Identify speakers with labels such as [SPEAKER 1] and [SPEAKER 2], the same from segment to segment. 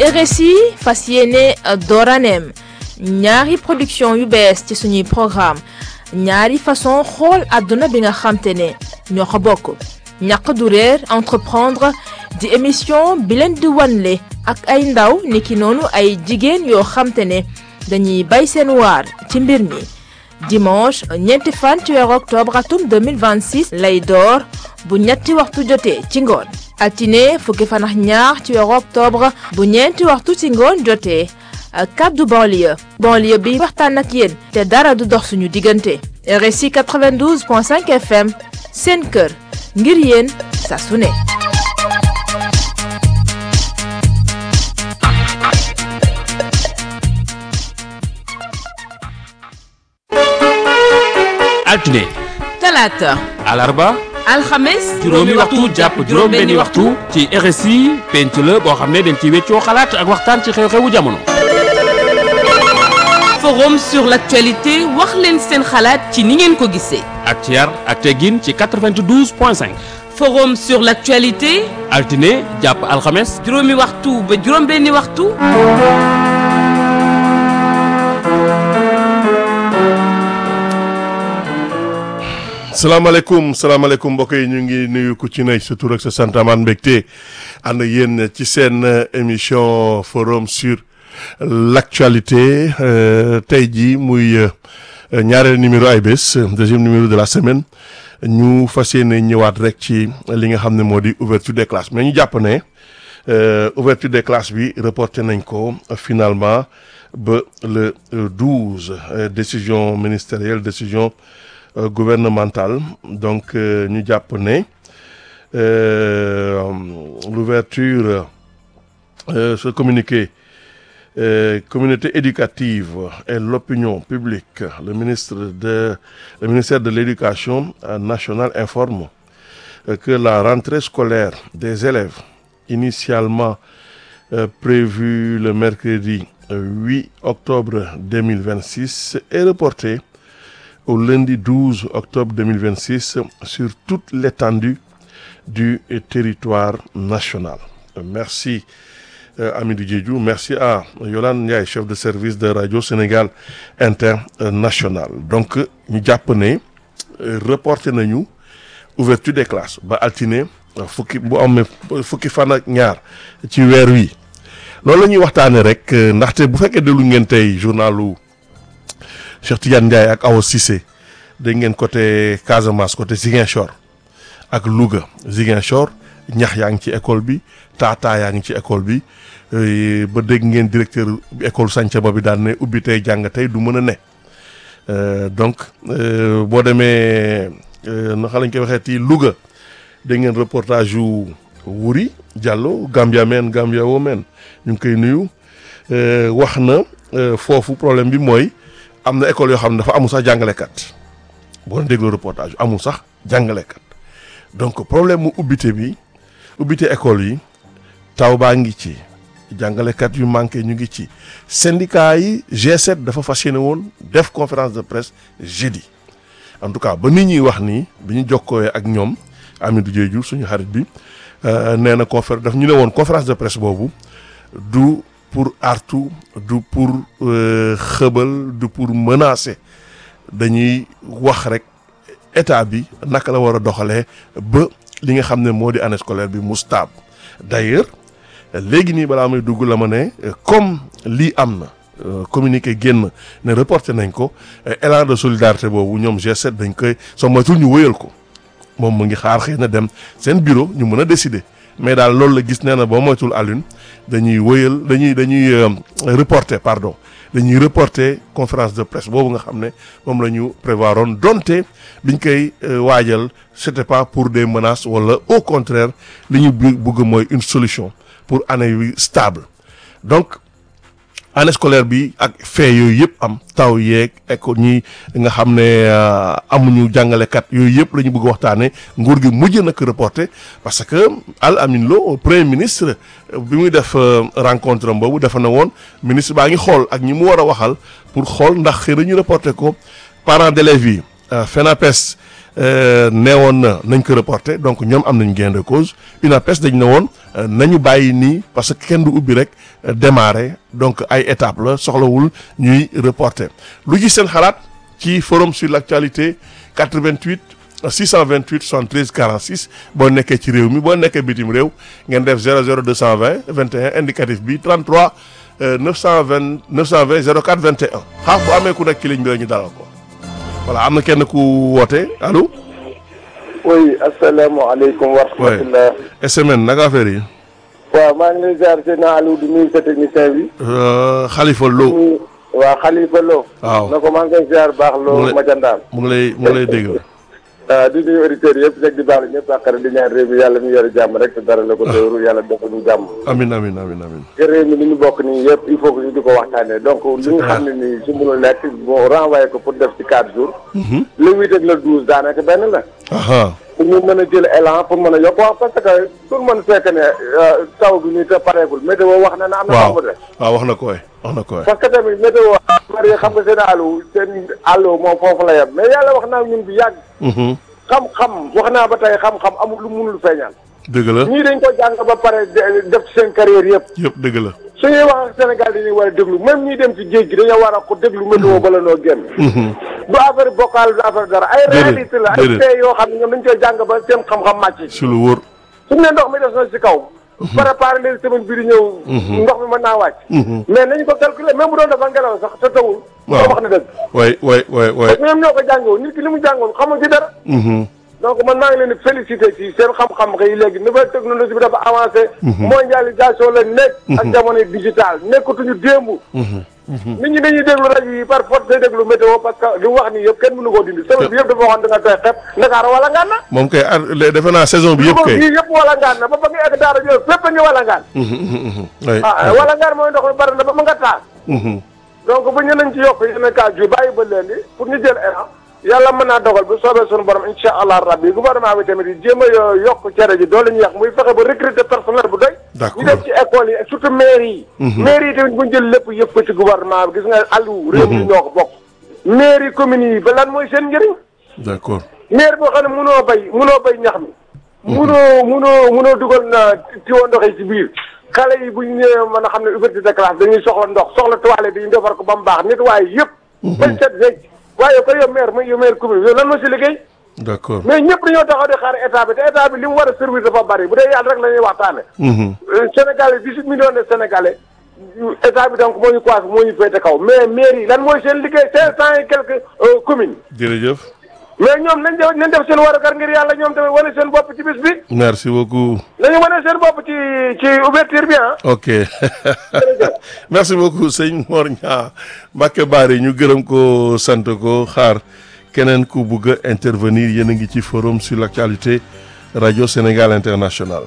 [SPEAKER 1] RSI fas yéene dooraneem ñaari production yu bees ci suñuy programme ñaari façon xool àdduna bi nga xamte ne ñoo ko bokk ñàq du réer entreprendre di émission bi leen di wanle ak ay ndaw niki noonu ay jigéen yoo xamte ne dañuy bay seen waar ci mbir mi dimanche ñeenti fan ci weeru octobre atum 2026 lay door bu ñetti waxtu jotee ci ngoon altine fukki fan ak ñaar ci weeru octobre bu ñeenti waxtu ci ngoon jotee kaddu banlieue banlieue bi waxtaan ak yéen te dara du dox suñu diggante RSI 92.5 FM seen kër ngir yéen saa su ne
[SPEAKER 2] altine
[SPEAKER 3] talaata
[SPEAKER 2] alarba
[SPEAKER 3] alxames
[SPEAKER 2] juróomi waxtu jàpp juróom-benni waxtu ci RSI penc la boo xam ne dañ ci weccoo xalaat ak waxtaan ci xew-xewu jamono.
[SPEAKER 3] forum sur l'actualité wax leen seen xalaat ci ni ngeen ko gisee
[SPEAKER 2] ak ci yar ak teggin ci 92 point 5
[SPEAKER 3] forum sur l'actualité
[SPEAKER 2] altine jàpp alxames
[SPEAKER 3] juróomi waxtu ba juróom-benni waxtu
[SPEAKER 4] salaamaaleykum salaamaaleykum mbokk yi ñu ngi nuyu ku ci ne sa tur ak sa sant amaan mbégte ànd ak yéen ci seen émission forum sur l'actualité tey jii muy ñaareel numéro ay bés deuxième numéro de la semaine ñu fas yéene ñëwaat rek ci li nga xam ne moo di ouverture des classes mais ñu jàpp ne ouverture des classes bi reporté nañ ko finalement ba le 12 décision ministérielle décision gouvernementale donc ñu jàpp ne l'ouverture ce communiqué communauté éducative et l'opinion publique le ministre de le ministère de l'éducation nationale informe que la rentrée scolaire des élèves initialement prévue le mercredi 8 octobre 2026 est reportée au lundi 12 octobre 2026 sur toute l'étendue du territoire national. Merci euh, Amidou Diédhiou, merci à Yolande Ndiaye, chef de service de Radio Sénégal International. Donc ñu jàpp ne reporté nañu ouverture des classes ba altine fukki bu amee fukki fan ak ñaar ci weer wi loolu la ñuy waxtaanee rek ndaxte bu fekkee déglu ngeen tey journalu Cheikh Tidiane Ndiaye ak Awa Cissé dégg ngeen côté Casamance côté Ziguinchor ak Louga Ziguinchor ñax yaa ngi ci école bi taataa yaa ngi ci école bi ba dégg ngeen directeur école Santhiaba bi daan ne ubbi tey jàng tey du mën a ne donc boo demee naka lañ koy waxee ci Louga dégg ngeen reportage yu Wuri Diallo Gambia men Gambia woo men ñu ngi koy nuyu wax na foofu problème bi mooy. am na école yoo xam ne dafa amul sax jàngalekat boo dégloo reportage amul sax jàngalekat donc problème mu ubbite bi ubbite école yi taw baa ngi ci jàngalekat yu manqué ñu ngi ci syndicat yi G7 dafa fas yéene woon def conférence de presse jeudi en tout cas ba nit ñuy wax nii bi ñu jokkoowee ak ñoom Amidou Diédhiou suñu xarit bi nee na conférence daf ñu ne woon conférence de presse boobu du pour artu du pour xëbal du pour menacer dañuy wax rek état bi naka la war a doxalee ba li nga xam ne moo di année scolaire bi mu stable d'ailleurs léegi nii balaa may dugg la ma ne comme lii am na communiqué génn ne reporté nañ ko élan de solidarité boobu ñoom G7 dañ koy soo moytul ñu wëyal ko moom mu ngi xaar xëy na dem seen bureau ñu mën a décider mais daal loolu la gis nee na boo moytul Alioune dañuy wëyal dañuy dañuy reporter pardon dañuy reporter conférence de presse boobu nga xam ne moom la ñu prévoir woon donte biñ koy waajal c'était pas pour des menaces wala au contraire li ñu bëgg mooy une solution pour année yu stable donc année scolaire bi ak fee yooyu yëpp am taw yeeg école ñi nga xam ne amuñu jàngalekat yooyu yëpp la ñu bëgg waxtaane nguur gi mujj na ko reporté parce que Al Amin Lo premier ministre bi muy def rencontre am boobu dafa na woon ministre baa ngi xool ak ñi mu war a waxal pour xool ndax xëy na ñu reporté ko parents d'élèves yi FENAPES neewoon na nañ ko reporter donc ñoom am nañ gain de cause UNAPES dañ ne woon nañu bàyyi nii parce que kenn du ubbi rek démarrer donc ay étape la soxlawul ñuy reporter lu ci seen xalaat ci forum sur l'actualité 88 628 73 46 boo nekkee ci réew mi boo nekkee bitim réew ngeen def 00 220 21 indicatif bi 33 920 920 04 21 xaar bu amee ku nekk ci ligne bi la ñu dalal ko voilà am na kenn ku woote allo.
[SPEAKER 5] oui asalaamaaleykum wa rahmatulah.
[SPEAKER 4] SMN naka affaire yi.
[SPEAKER 5] waaw maa ngi lay ziar seen Aliou di nuyu sa technicien bi.
[SPEAKER 4] Khalifa Lo.
[SPEAKER 5] waaw Khalifa Lo.
[SPEAKER 4] waaw
[SPEAKER 5] na ko maa ngi koy ziar baax Lo Majandaan.
[SPEAKER 4] mu ngi lay mu ngi lay dégg.
[SPEAKER 5] waaw di nuyu auditeurs yëpp rek di baax ñëpp àqare di ñaan réew mi yàlla mi yore jàmm rek te dara la ko dóoru yàlla defal ñu jàmm.
[SPEAKER 4] amin amin amin amin
[SPEAKER 5] te réew mi li ñu bokk nii yëpp il faut que ñu di ko waxtaanee donc li nga xam ne nii su mënul nekk bon renvoyé ko pour def ci quatre jours. le huit ak le douze daanaka benn la. pour ñu mën a jël élan pour mën a yokk wax parce que tout le monde fekk ne taw bi nii te pareegul météo wax na ne am na taw de
[SPEAKER 4] waaw wax na ko waay wax na ko waay
[SPEAKER 5] parce que tamit météo bari xam nga seen àllu seen àllu moom foofu la yem mais yàlla wax naa ñun bi yàgg xam-xam wax naa ba tey xam-xam amul lu munul feeñal
[SPEAKER 4] dëgg la
[SPEAKER 5] ñii dañ ko jàng ba pare def ci seen carrière yëpp
[SPEAKER 4] yëpp dëgg la
[SPEAKER 5] su ñuy wax ak Sénégal dañuy war a déglu même ñuy dem ci géej gi dañoo war a ko déglu météo bala noo génn du affaire bokkal du affaire dara ay réalité la ay tey yoo xam ne ñoom dañ koy jàng ba seen xam-xam màcc
[SPEAKER 4] si lu wóor
[SPEAKER 5] suñu ne ndox mi def na si kaw préparé leen semaine bi di ñëw ndox mi mën naa wàcc mais nañu ko calculer même bu doon dafa ngelaw sax te tawul
[SPEAKER 4] waaw
[SPEAKER 5] wax na dëgg
[SPEAKER 4] waay waay waay waay
[SPEAKER 5] parce que ñoom ñoo ko jàngoon nit ki li mu jàngoon xamul ci dara donc man maa ngi leen di félicité ci seen xam-xam xëy léegi nouvelle technologie bi dafa avancé mondialisation la nekk ak jamono digital nekkatuñu démb nit ñi dañuy déglu rajo yi par force day déglu météo parce que li mu wax nii yëpp kenn mënu koo dindi semaine bi yëpp dafa waxoon da nga tooy xepp Ndakaar wala ngaan na
[SPEAKER 4] moom kay ar defe naa saison bi yëpp kay
[SPEAKER 5] yii yëpp wala ngaan na ba ba nga egg daara jo fépp a ngi wala ngaan ah wala ngaan mooy ndox mi bari na ba ma nga taas donc bu ñu nañ ci yokk yenn cas ju bàyyi ba léegi pour ñu jël élan yàlla mën naa dogal bu soobee suñu borom incha allah rabbi gouvernement bi tamit yi jéem a yokk cere ji doole ñu yàq muy fexe ba recruter personnel bu doy ñu def ci école yi surtout mairie yi mairie yi tamit bu ñu jël lépp yëpp ko ci gouvernement bi gis nga àllu réew mi ñoo ko bokk mairie communes yi ba lan mooy seen njëriñ
[SPEAKER 4] d'accord
[SPEAKER 5] maire boo xam ne munoo bay munoo bay ñax mi munoo munoo munoo dugal na tiwo ndox yi ci biir xale yi bu ñu ñëwee mën a xam ne ouverture de classe dañuy soxla ndox soxla toilette dañuy defar ko ba mu baax nit waaye yëpp bañ set wecc waaye ko yow maire mooy yow maire commune yow lan moo si liggéey
[SPEAKER 4] d'accord
[SPEAKER 5] mais ñëpp dañoo taxaw di xaar état bi te état bi li mu war a servir dafa bari bu dee yàlla rek la ñuy waxtaane Sénégalais dix-huit millions de Sénégalais état bi donc moo ñu coiffé moo ñu féete kaw mais maire yi lan mooy seen liggéey cinq cent et quelques communes
[SPEAKER 4] jërëjëf
[SPEAKER 5] mais ñoom nañ def nañ def seen warugar ngir yàlla ñoom tamit wane seen bopp ci bis bi
[SPEAKER 4] merci beaucoup
[SPEAKER 5] nañu wane seen bopp ci ci ouverture bi ah
[SPEAKER 4] ok merci beaucoup sëñ Mor Niang Mbacke Bari ñu gërëm ko sant ko xaar keneen ku bugg a intervenir yéen a ngi ci forum sur l'actualité radio Sénégal international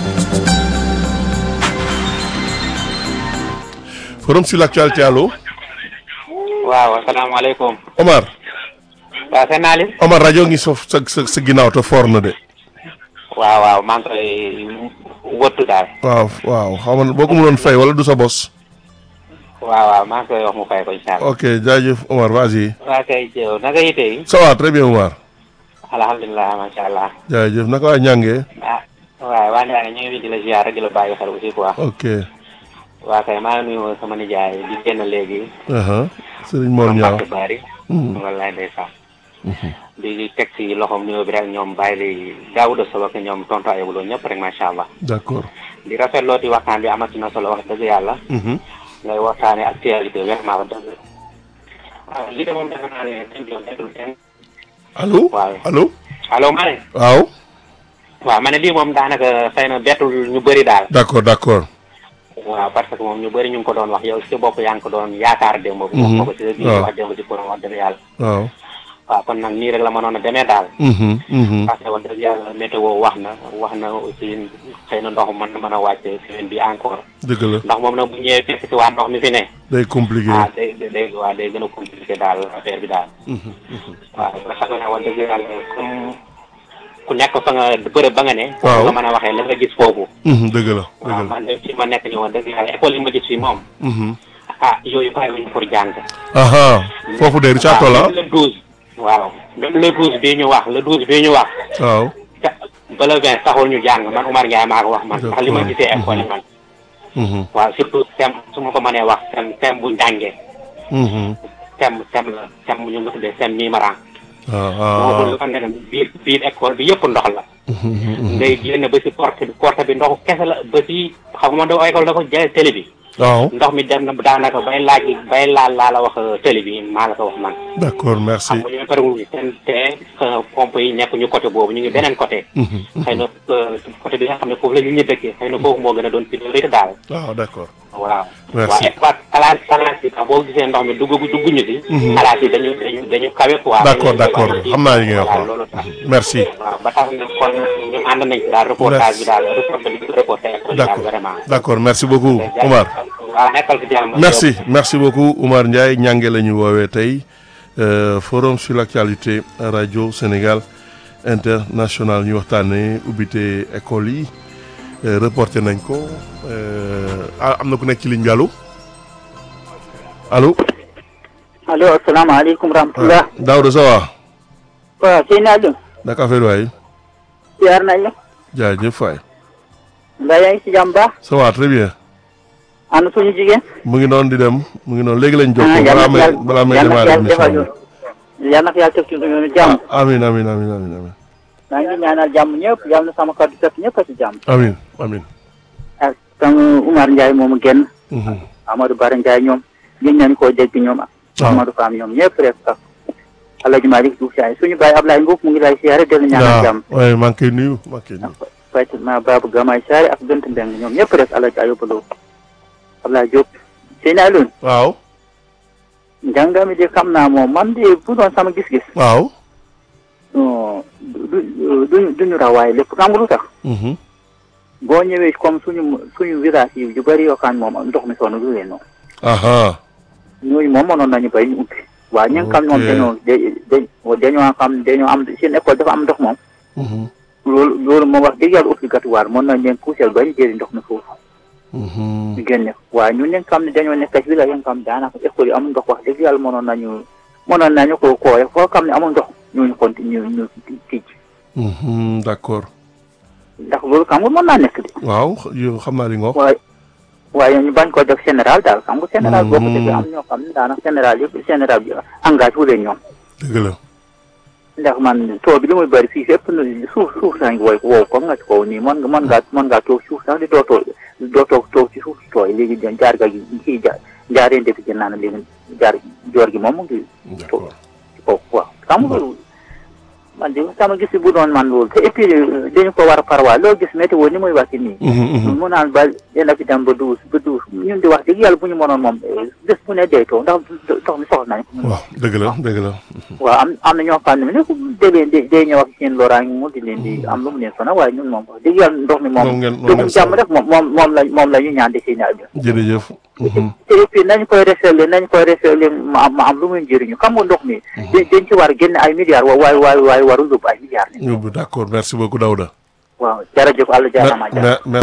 [SPEAKER 4] forum sur l'actualité allo
[SPEAKER 6] waaw asalaamaaleykum
[SPEAKER 4] Omar
[SPEAKER 6] waaw seen naa leen
[SPEAKER 4] Omar rajo ngi sof sa sa sa ginnaaw te foor na de
[SPEAKER 6] waaw waaw maa ngi koy wëttu daal
[SPEAKER 4] waaw waaw xaw ma boo ko mënoon fay wala du sa bos
[SPEAKER 6] waaw waaw maa ngi koy wax mu fay ko incha allah
[SPEAKER 4] ok jaajëf Omar vas-y
[SPEAKER 6] waa kay jëw naka yite yi
[SPEAKER 4] ça va très bien Omar
[SPEAKER 6] alhamdulilah macha allah
[SPEAKER 4] jaajëf naka waa ñàngee
[SPEAKER 6] ah waaw waa Ndiaye ñu ngi fi di la ziar rek di la bàyyi xel aussi quoi
[SPEAKER 4] ok
[SPEAKER 6] waa kay maa ngi nuyu sama nijaay di génn léegi
[SPEAKER 4] aha Serigne Mor Niang
[SPEAKER 6] Mbacke Bari wallaay ndeysaan di teg ci loxoom nuyoo bi rek ñoom bàyyi li Daouda Sow ak ñoom tonton ayibuloo ñëpp rek macha allah
[SPEAKER 4] d'accord
[SPEAKER 6] di rafetloo di waxtaan bi amati na solo wax dëgg yàlla ngay waxtaane actualité vraiment wax dëgg waaw li de moom defe naa ne dañ doon nekkul kenn
[SPEAKER 4] allo
[SPEAKER 6] waaw
[SPEAKER 4] allo
[SPEAKER 6] allo ma ne
[SPEAKER 4] waaw
[SPEAKER 6] waaw ma ne lii moom daanaka xëy na bettul ñu bëri daal
[SPEAKER 4] d'accord d'accord
[SPEAKER 6] waaw parce que moom ñu bëri ñu ngi ko doon wax yow si bopp yaa ngi ko doon yaakaar démb bu wax ko ko ci sa biir wax démb ci kuréel wax dëgg yàlla
[SPEAKER 4] waaw
[SPEAKER 6] waaw kon nag nii rek la mënoon a demee daal
[SPEAKER 4] mhm mhm
[SPEAKER 6] parce que wax dëgg yàlla météo wax na wax na aussi xëy na ndox mën na mën a wàcce semaine bi encore
[SPEAKER 4] dëgg la
[SPEAKER 6] ndax moom nag bu ñëwee fekk si waa ndox mi fi ne
[SPEAKER 4] day compliqué
[SPEAKER 6] ah day day waaw day gën a compliqué daal affaire bi daal waaw nga xam ne wax dëgg yàlla comme ku nekk fa nga bërëb ba nga ne
[SPEAKER 4] waaw
[SPEAKER 6] nga mën a waxee la nga gis foofu
[SPEAKER 4] mhm dëgg la dëgg
[SPEAKER 6] waaw
[SPEAKER 4] la
[SPEAKER 6] man de fi ma nekk ni wax dëgg yàlla école yi ma gis fii moom
[SPEAKER 4] mhm
[SPEAKER 6] ah yooyu bàyyi wuñu pour jàng
[SPEAKER 4] aha foofu de Richard Toll ah
[SPEAKER 6] le douze waaw même le douze bii ñu wax le douze bii ñu wax
[SPEAKER 4] waaw
[SPEAKER 6] ca ba le vingt taxul ñu jàng man Oumar Ndiaye maa ko wax man ndax li ma
[SPEAKER 4] D'accord.
[SPEAKER 6] gisee école yi man
[SPEAKER 4] Mhm,
[SPEAKER 6] waaw surtout thème su ma ko mënee wax thème thème bu njàngee
[SPEAKER 4] mhm.
[SPEAKER 6] thème thème la thème bu ñu nga tuddee thème numéro
[SPEAKER 4] ah
[SPEAKER 6] moo ko
[SPEAKER 4] ah
[SPEAKER 6] lu xam ne biir biir école bi yëpp ndox la
[SPEAKER 4] Mhm, mhm.
[SPEAKER 6] ngay génn ba si porte bi porte bi ndoxu kese la ba si xam nga da école dafa jël télé bi
[SPEAKER 4] waaw
[SPEAKER 6] ndox mi dem na daanaka bay laaj bay laal laa la wax télé bi maa la ko wax man
[SPEAKER 4] d'accord merci
[SPEAKER 6] xam nga ñu parewul seen te pompe yi nekk ñu côté boobu ñu ngi beneen côté
[SPEAKER 4] Mhm,
[SPEAKER 6] xëy na euh, côté bi nga xam ne foofu la ñu ñu dëkkee xëy na foofu moo gën a doon priorité daal
[SPEAKER 4] waaw d'accord
[SPEAKER 6] waaw
[SPEAKER 4] Merci.
[SPEAKER 6] waaw espace classe classe yi sax boo gisee ndox mi dugg dugguñu si classe yi dañu dañu dañu kawe quoi
[SPEAKER 4] d'accord d'accord xam naa li ngay wax
[SPEAKER 6] waaw
[SPEAKER 4] waaw.
[SPEAKER 6] loolu tax
[SPEAKER 4] merci
[SPEAKER 6] waaw ba tax na kon ñu ànd nañ ci daal reportage bi daal reportage bi reporté école yi daal
[SPEAKER 4] d'accord
[SPEAKER 6] vraiment
[SPEAKER 4] d'accord merci beaucoup Oumar
[SPEAKER 6] waaw nekkal fi jàmm
[SPEAKER 4] merci merci beaucoup Oumar Ndiaye ñànge la ñu woowee tey euh, forum sur l'actualité radio Sénégal international ñu waxtaanee ubbite école yi euh, reporté nañ ko euh, ah am na ku nekk ci ligne bi allo allo
[SPEAKER 7] allo asalaamaaleykum rahmatulah.
[SPEAKER 4] Daouda ça va
[SPEAKER 7] waaw sëñ Aliou.
[SPEAKER 4] naka affaire waay
[SPEAKER 7] ziar nañ la.
[SPEAKER 4] jaajëf waay
[SPEAKER 7] mbaa yaa ngi si jàmm baax.
[SPEAKER 4] ça va très bien
[SPEAKER 7] ana suñu jigéen.
[SPEAKER 4] mu ngi noonu di dem mu ngi noonu léegi lañ
[SPEAKER 7] ah
[SPEAKER 4] jokkoo
[SPEAKER 7] yal
[SPEAKER 4] balaa
[SPEAKER 7] na
[SPEAKER 4] may
[SPEAKER 7] yàlla
[SPEAKER 4] balaa may
[SPEAKER 7] yal na
[SPEAKER 4] démarrer
[SPEAKER 7] yàlla defal
[SPEAKER 4] émission
[SPEAKER 7] ñu. yal na yàlla teg ci ñu jàmm.
[SPEAKER 4] ah amin amin amin amin amin
[SPEAKER 7] maa ngi ñaanal jàmm ñëpp yal na sama kàddu fekk ñëpp a si jàmm.
[SPEAKER 4] amin amin
[SPEAKER 7] ak sama Umar Ndiaye moomu génn.
[SPEAKER 4] Mhm.
[SPEAKER 7] Amadou Bara Ndiaye ñoom. gën nañ koo dégg ñoom.
[SPEAKER 4] waaw
[SPEAKER 7] Amadou Fam ñoom ñëpp rek ak. Alaaji Malick Diouf Sy suñu baay Ablaye Mbuub mu ngi lay siyaare dellu ñaanal jàmm.
[SPEAKER 4] waaw waaye maa ngi koy nuyu maa ngi koy nuyu
[SPEAKER 7] Fatima Babou Gamay Saare ak Bent Mbeng ñoom ñëpp rek Alaaji Ayuba Lo Ablaye Diop. sëñ Aliou.
[SPEAKER 4] waaw
[SPEAKER 7] njàng mi de xam naa moom man de bu doon sama gis-gis
[SPEAKER 4] waaw
[SPEAKER 7] non du du duñu rawaay lépp xam nga lu tax
[SPEAKER 4] Mhm.
[SPEAKER 7] boo ñëwee comme suñu suñu village yi yu bëri yoo xam ne moom ndox mi sonn du leen noonu
[SPEAKER 4] aha
[SPEAKER 7] ñooñu moom mënoon nañu bay ñu ubbi waaye ñi nga xam ne moom
[SPEAKER 4] Ok.
[SPEAKER 7] dañoo da dañoo xam dañoo am seen école dafa am ndox moom
[SPEAKER 4] Mhm.
[SPEAKER 7] loolu loolu moom wax dëgg yàlla obligatoire mën nañ leen pousser ba ñu jëli ndox mi foofu
[SPEAKER 4] Mhm.
[SPEAKER 7] ñu génne ko waaye ñun ñi nga xam ne dañoo nekk ci village yi nga xam ne daanaka école yi amul ndox wax dëgg yàlla mënoon nañu mënoon nañu ko kooye foo xam ne amul ndox ñooñu continue ñu tijj
[SPEAKER 4] Mhm. d'accord
[SPEAKER 7] ndax loolu xam nga mën naa nekk de
[SPEAKER 4] waaw yow xam naa li nga wax
[SPEAKER 7] waaye waaye ñu bañ ko def général daal xam nga général boo ko defee
[SPEAKER 4] Mhm.
[SPEAKER 7] am ñoo xam ne daanaka général yëpp général bi engagé wu leen ñoom
[SPEAKER 4] dëgg la
[SPEAKER 7] ndax man too bi li muy bëri fii fépp nu suuf suuf saa ngi woy wow ko nga ci kaw nii mën nga mën ngaa mën ngaa toog suuf sax di doo toog doo toog toog ci suuf si tooy léegi jaar ga gi kii ja jaareen defi gën naa ne léegi jaar joor gi moom mu ngi
[SPEAKER 4] d'accord
[SPEAKER 7] ci kaw waaw xam nga loolu man de sama gis bu doon man loolu te et puis dañu ko war a parwaa loo gis météo ni muy wax nii
[SPEAKER 4] Mhm. Mhm.
[SPEAKER 7] mu naan ba dina fi dem ba douze ba douze ñun di wax dëgg yàlla bu ñu mënoon moom bés bu ne dee too ndax ndox mi soxla nañ ko
[SPEAKER 4] waaw dëgg la dëgg la
[SPEAKER 7] waaw am am na ñoo xam ne ne dee leen di dee ñëw ak seen loraange mu di leen di am lu mu leen sonal waaye ñun moom wax dëgg yàlla ndox mi
[SPEAKER 4] moom
[SPEAKER 7] moom
[SPEAKER 4] ngeen moom
[SPEAKER 7] dugub
[SPEAKER 4] ngeen
[SPEAKER 7] jàmm rek moom moom moom la moom la ñu ñaan di si naaj bi
[SPEAKER 4] jërëjëf Mhm.
[SPEAKER 7] te et puis nañ koy resetle nañ koy resetle ma am ma am lu muy njëriñu xam nga ndox mi dañ dañ ci war a génne ay milliards wa waaye waaye waaye warul yóbbu ay milliards
[SPEAKER 4] Yóbbu d'accord merci beaucoup Daouda
[SPEAKER 7] waaw jërëjëf àlla jaarama
[SPEAKER 4] Me- me-